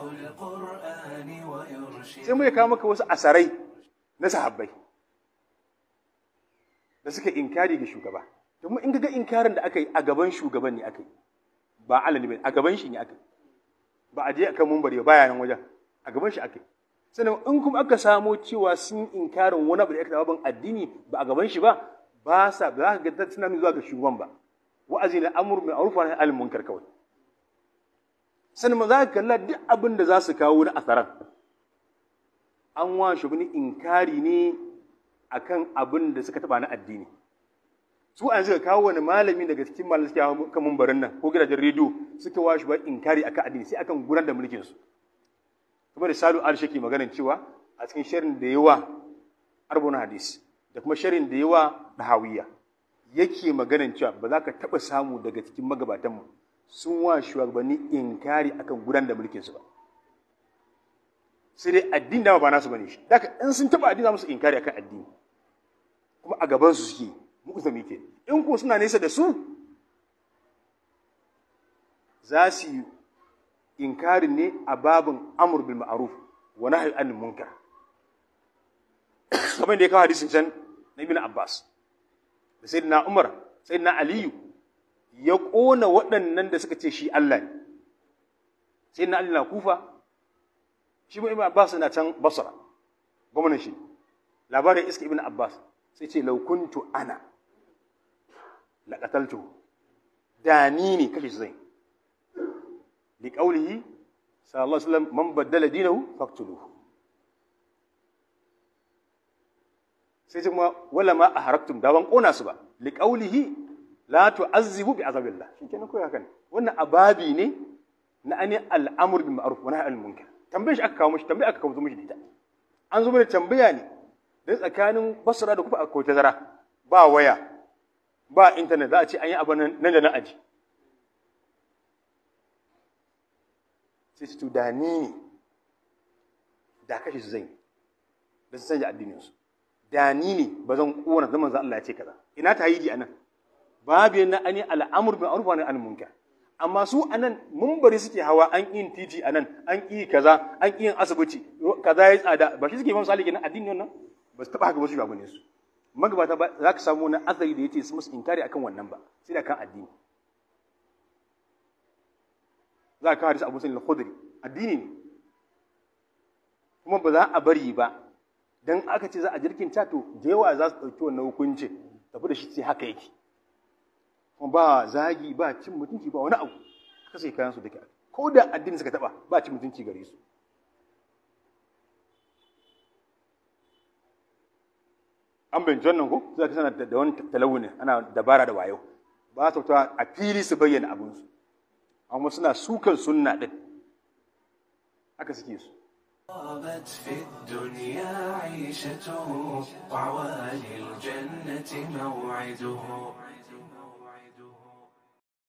sai mu ya kawo maka wasu asarai na sahabbai da suka inkari ga shugaba domin in ga inkarin da aka yi a gaban shugaban ne aka yi ba alani bai a gaban shi ne aka yi ba a je akan mumbari ba nan wajen a gaban shi aka yi sannan in kuma aka samo cewa sun inkarin wani abu da aka taɓa addini ba a gaban shi ba ba sa ba za ka ga tunanin zuwa ga shugaban ba wa'azi na amur mai arufa na alimin munkar kawai sannan ma za ka kalla duk abin da za su kawo na asaran an wa shugabanni inkari ne akan abin da suka taba na addini su an suka kawo wani malami daga cikin malamai suke hawa kan mumbarin nan ko gidajen rediyo suka wa shi ba inkari akan addini sai akan gudanar da mulkin su kuma da salu al shaki maganar cewa a cikin sharin da yawa arbona hadis da kuma sharin da yawa dahawiya yake maganar cewa ba za ka taba samu daga cikin magabatanmu sun wa shugabanni inkari akan gudanar da mulkin su ba sai dai addini dama ba nasu bane shi daga in sun taba addini za musu inkari akan addini kuma a gaban su suke mu'zami ke in ko suna nesa da su za su yi inkarin ne a babin amur bil ma'ruf wa nahy anil munkar kamar da ya kawo hadisin can na ibn Abbas da sayyidina Umar sayyidina Aliyu ya kona waɗannan da suka ce shi Allah ne sayyidina Ali na Kufa shi ma ibn Abbas na can Basra gwamnan shi labarin iska ibn Abbas sai ce law kuntu ana la qataltu da ni ne kashe zai li qawlihi sallallahu alaihi wasallam man baddala dinahu faqtuluhu sai ce kuma wala ma aharaktum da ban kona su ba li qawlihi la tu'azzibu bi azabillah shikenan ko haka ne wannan ababi ne na ani al'amur bil ma'ruf wa nahy anil munkar tambayar shi aka kawo mishi tambaya aka kawo mishi da ita an zo mana tambaya ne dan tsakanin basra da kufa akwai tazara ba waya ba internet za a ce an yi abin nan da nan aji sai su da ni ne da kashe su zai da su canja addinin su da ni ne ba zan kona zaman za Allah ya ce kaza ina ta yi anan babu yana ani al'amur bin arfa ne an munkar amma su anan mumbari suke hawa an yin titi anan an yi kaza an yin asibiti kaza ya tsada ba shi suke misali kenan addini wannan ba su taba haka ba su ba ne su magabata ba za ka samu wani asali da yace su musu inkari akan wannan ba sai da kan addini za ka hadisi Abu Sa'id al-Khudri addini ne kuma ba za a bari ba dan aka ce za a jirkin to da yawa za su ɗauki wannan hukunci tafi da shi sai haka yake kuma ba zagi ba cin mutunci ba wani abu aka sai kayan su duka ko da addini suka taba ba cin mutunci gare su an bincin wannan ko za ka sana da wani talawunin ana dabara da wayo ba su ta a fili su bayyana abinsu amma suna sukan sunna din haka suke su طابت في الدنيا عيشته وعوالي الجنة موعده